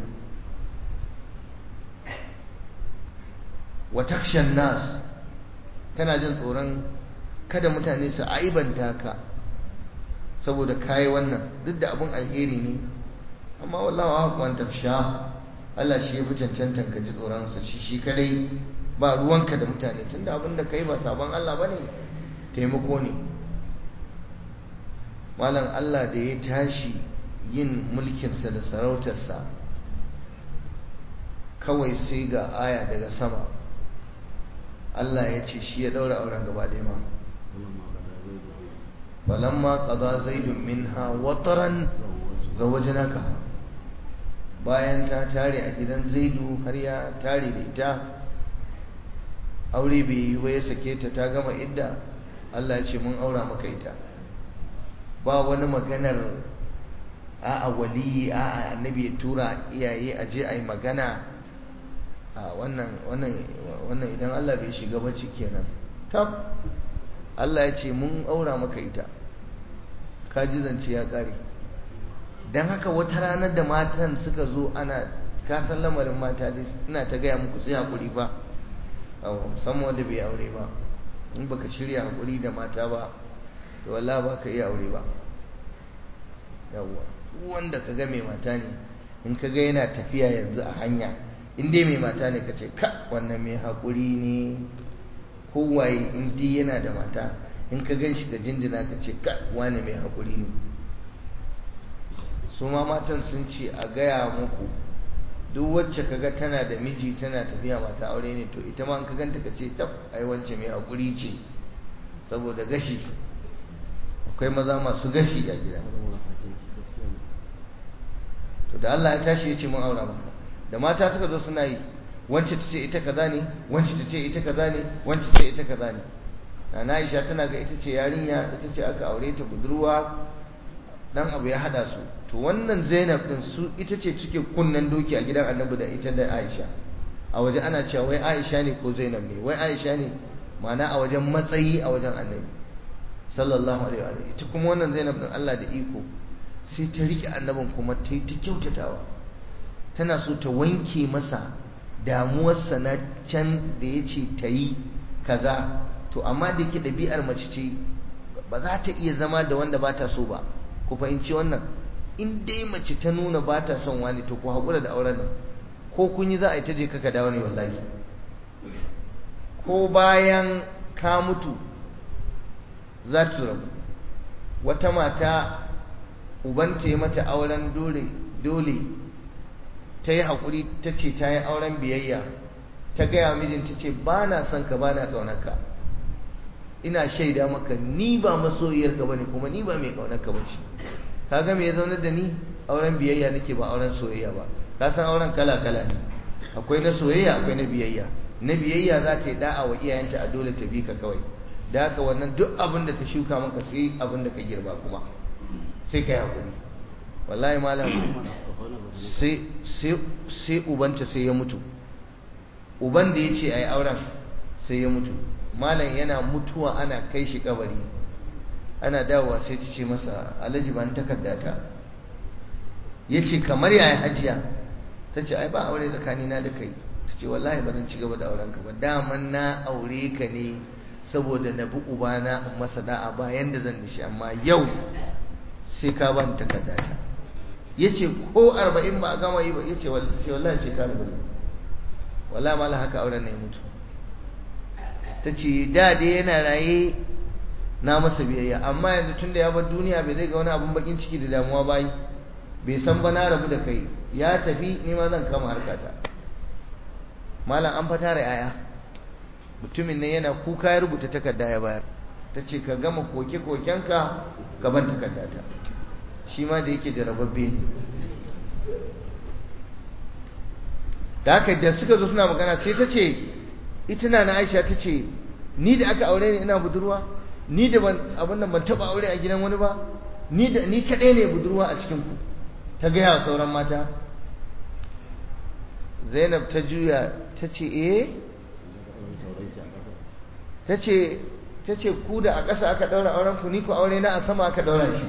wa takshan nas kana jin tsoron kada mutane su aibanta ka saboda kayi wannan duk da abin alheri ne amma wallahu haqqan tafsha Allah shi ya fi cancantan ka ji tsoronsa shi shi kadai ba ruwanka da mutane tunda abin da kai ba sabon Allah bane taimako ne malam Allah da ya tashi yin mulkinsa da sarautarsa kawai sai ga aya daga sama Allah ya ce shi ya daura auren gaba ɗaya ma falamma qada zaidun minha wataran zawajnaka bayan ta tare a gidan zaidu har ya tare da ita aure bai yi ba ya sake ta ta gama idda Allah ya ce mun aura maka ita ba wani maganar a'a waliyi a'a annabi ya tura iyaye a je a yi magana a wannan wannan wannan idan Allah bai shiga ba kenan tab Allah ya ce mun aura maka ita ka ji zance ya kare dan haka wata ranar da matan suka zo ana ka san lamarin mata dai ina ta gaya muku sai hakuri ba musamman wanda bai aure ba in baka shirya hakuri da mata ba to wallahi ba ka iya aure ba yawwa wanda ka ga mai mata ne in ka ga yana tafiya yanzu a hanya in dai mai mata ne ka ce ka wannan mai hakuri ne kowaye in dai yana da mata in ka gan shi da jinjina ka ce ka wani mai hakuri ne su ma matan sun ce a gaya muku duk wacce kaga tana da miji tana tafiya mata aure ne to ita ma in ka ganta ka ce tab ai wance mai hakuri ce saboda gashi akwai maza masu gashi a gida to da Allah ya tashi ya ce mun aura maka da mata suka zo suna yi wance ta ce ita kaza ne wance ta ce ita kaza ne wance ta ce ita kaza ne na Aisha tana ga ita ce yarinya ita ce aka aure ta budurwa dan abu ya hada su to wannan Zainab din su ita ce cike kunnan doki a gidan Annabi da ita da Aisha a waje ana cewa wai Aisha ne ko Zainab ne wai Aisha ne ma'ana a wajen matsayi a wajen Annabi sallallahu alaihi wa ita kuma wannan Zainab din Allah da iko sai ta rike annabin kuma ta yi ta kyautatawa tana so ta wanke masa damuwarsa na can da ya ce ta yi kaza to amma da ke ɗabi'ar mace ce ba za ta iya zama da wanda ba ta so ba ku fahimci wannan in dai mace ta nuna ba ta son wani to ku haƙura da auren nan ko kun yi za a yi ta je kaka dawo ne wallahi ko bayan ka mutu za ta rabu wata mata ubanta ya mata auren dole dole ta yi haƙuri ta ce ta yi auren biyayya ta gaya mijinta ce ba na son ka ba na ƙaunarka ina shaida maka ni ba masoyiyarka ba ne kuma ni ba mai ƙaunarka ba ce ka ga me ya zaunar da ni auren biyayya nake ba auren soyayya ba ka san auren kala kala ne akwai na soyayya akwai na biyayya na biyayya za ta yi da'a wa iyayenta a dole ta bi ka kawai da haka wannan duk abin da ta shuka maka sai abin da ka girba kuma sai ka yi haƙuri wallahi malam sai ubanta sai ya mutu uban da ya ce a yi auren sai ya mutu malam yana mutuwa ana kai shi kabari ana dawowa sai ta ce masa alhaji ban takardata ya ce kamar yaya hajiya ta ce ai ba aure tsakanina da kai ta ce wallahi ba zan ci gaba da aurenka ba daman na aure ka ne saboda na bi ubana in masa da'a ba yanda zan da shi amma yau sai ka ban takardata ya ce ko arba'in ba a gama yi ba ya ce wallahi ce ka arba'in wallahi mala haka auren na ya mutu ta ce da dai yana raye na masa biyayya amma yanzu tun da ya bar duniya bai zai ga wani abun bakin ciki da damuwa bayi bai san ba na rabu da kai ya tafi ni ma zan kama harkata malam an fata da yaya mutumin nan yana kuka ya rubuta takarda ya bayar ta ce ka gama koke-kokenka gaban takardata shi ma da yake jarababbe ne da haka da suka zo suna magana sai ta ce ita na aisha ta ce ni da aka aure ni ina budurwa ni da ban abin da ban taba aure a gidan wani ba ni da ni kadai ne budurwa a cikin ku ta gaya wa sauran mata Zainab ta juya ta ce eh ta ce ta ce ku da a ƙasa aka ɗaura auren ku ni ku aure na a sama aka ɗaura shi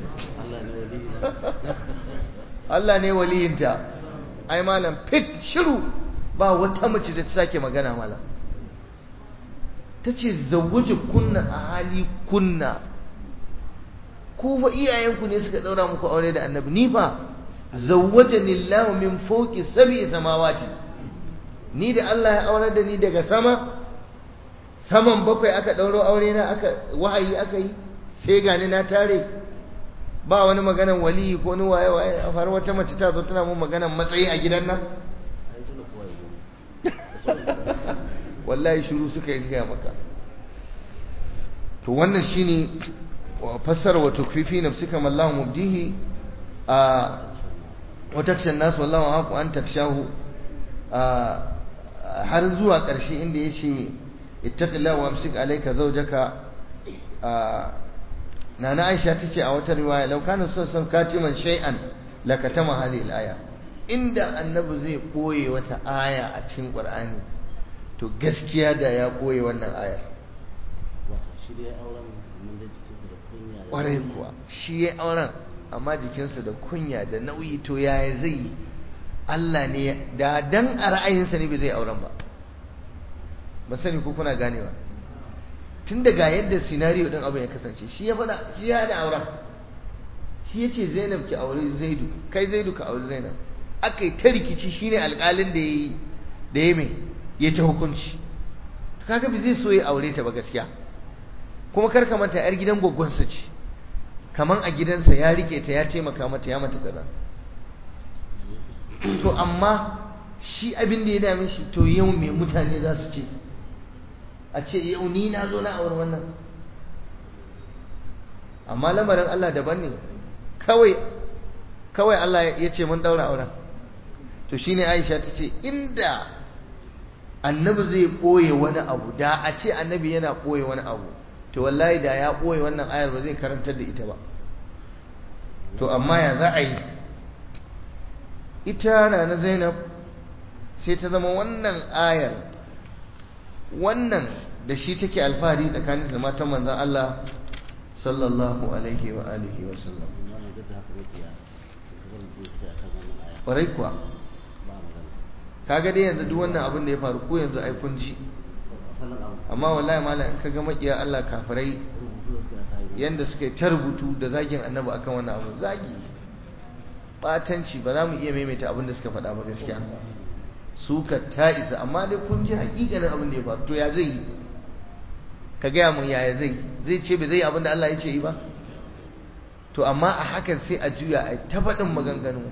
Allah ne waliyinta ai malam fit shiru ba wata mace da ta sake magana malam ta ce zawwaje kunna a hali kunna ku fa iyayenku ne suka ɗaura muku aure da annabi ni fa zawwaje nillahu min fawqi sab'i samawati ni da Allah ya aure da ni daga sama saman bakwai aka ɗauro aure na aka wahayi aka yi sai gani na tare ba wani maganan waliyi ko ni waye waye a faru wata mace ta zo tana mun maganan matsayi a gidan nan wallahi shiru suka yi gaya maka to wannan shine fassara wa tukfifi nafsika mallahu mubdihi watakshan nasu wallahu haku an takshahu har zuwa ƙarshe inda ya ce ittaqilla wa amsik alayka zawjaka nana Aisha tace a wata riwaya law kana sallallahu katiman shay'an lakatama hadhihi al-aya inda annabi zai koye wata aya a cikin Qur'ani to gaskiya da ya koye wannan ayar ƙwarai kuwa shi ya auren amma jikinsa da kunya da nauyi to yaya zai Allah ne da dan a ra'ayinsa ne bai zai auren ba ba sani ko kuna ganewa tun daga yadda sinariyo din abin ya kasance shi ya faɗa shi ya da auren shi ya ce zainab ki aure zaidu kai zaidu ka aure zainab aka yi ta rikici shine alƙalin da ya yi da ya mai ya ta hukunci kaga bai zai so ya aure ta ba gaskiya kuma kar ka manta yar gidan gwaggwansa ce kaman a gidansa ya rike ta ya taimaka mata ya mata kaza to amma shi abin da ya dame shi to yau me mutane za su ce a ce yau ni na zo na aure wannan amma lamarin Allah daban ne kawai kawai Allah ya ce mun daura auren to shine Aisha ta ce inda annabi zai ɓoye wani abu da a ce annabi yana ɓoye wani abu to wallahi da ya ɓoye wannan ayar ba zai karantar da ita ba to amma ya za a yi ita na na zainab sai ta zama wannan ayar wannan da shi take alfahari tsakanin da matan manzan Allah sallallahu alaihi wa alihi wa sallam ƙwarai kuwa kaga dai yanzu duk wannan abin da ya faru ko yanzu ai kun ji amma wallahi malam in kaga makiya Allah kafirai yanda suka yi ta rubutu da zagin annabi akan wannan abu zagi batanci ba za mu iya maimaita abin da suka faɗa ba gaskiya suka ta isa amma dai kun ji hakikanin abin da ya faru to ya zai yi ka gaya mun yaya zai zai ce bai zai abin da Allah ya ce yi ba to amma a hakan sai a juya a ta faɗin maganganu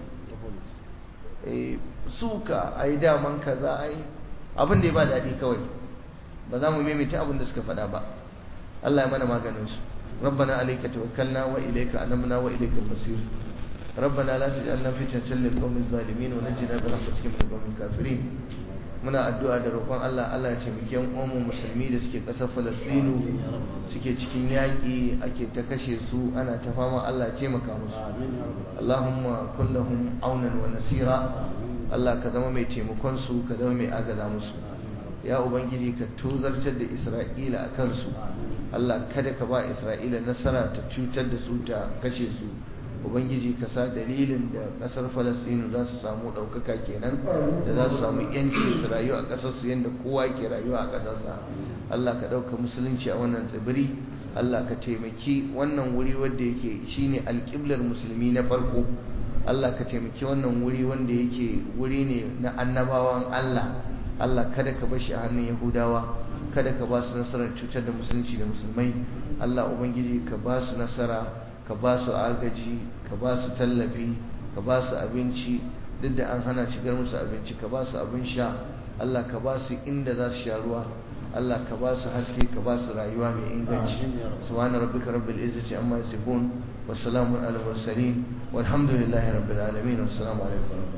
suka a yi daman kaza a yi abin da ya ba daɗi kawai ba za mu maimaita abin da suka faɗa ba Allah ya mana maganin su ربنا عليك توكلنا وإليك أنبنا وإليك المصير ربنا لا تجعلنا فتنة للقوم الظالمين ونجنا برحمتك من القوم الكافرين muna addu'a da roƙon Allah Allah ya taimake yan uwanmu musulmi da suke ƙasar Falastinu suke cikin yaƙi ake ta kashe su ana ta fama Allah ya taimaka musu Allahumma kullahum aunan wa nasira Allah ka zama mai taimakon su ka zama mai agaza musu ya ubangiji ka tozartar da Isra'ila a kansu Allah kada ka ba Isra'ila nasara ta cutar da su ta kashe su ubangiji ka sa dalilin da kasar falastinu za su samu ɗaukaka kenan da za su samu yanci su rayu a ƙasarsu yadda kowa ke rayuwa a ƙasarsa Allah ka ɗauka musulunci a wannan tsibiri Allah ka taimaki wannan wuri wanda yake shine alƙiblar musulmi na farko Allah ka taimaki wannan wuri wanda yake wuri ne na annabawan Allah Allah kada ka bashi a hannun Yahudawa kada ka ba su nasarar cutar da musulunci da musulmai Allah ubangiji ka ba su nasara ka ba su agaji ka ba su tallafi ka ba su abinci duk da an hana shigar musu abinci ka ba su abin sha Allah ka ba su inda za su sha ruwa Allah ka ba su haske ka ba su rayuwa mai inganci subhana rabbika rabbil izzati amma yasifun wa salamun alal mursalin walhamdulillahi rabbil alamin wassalamu alaikum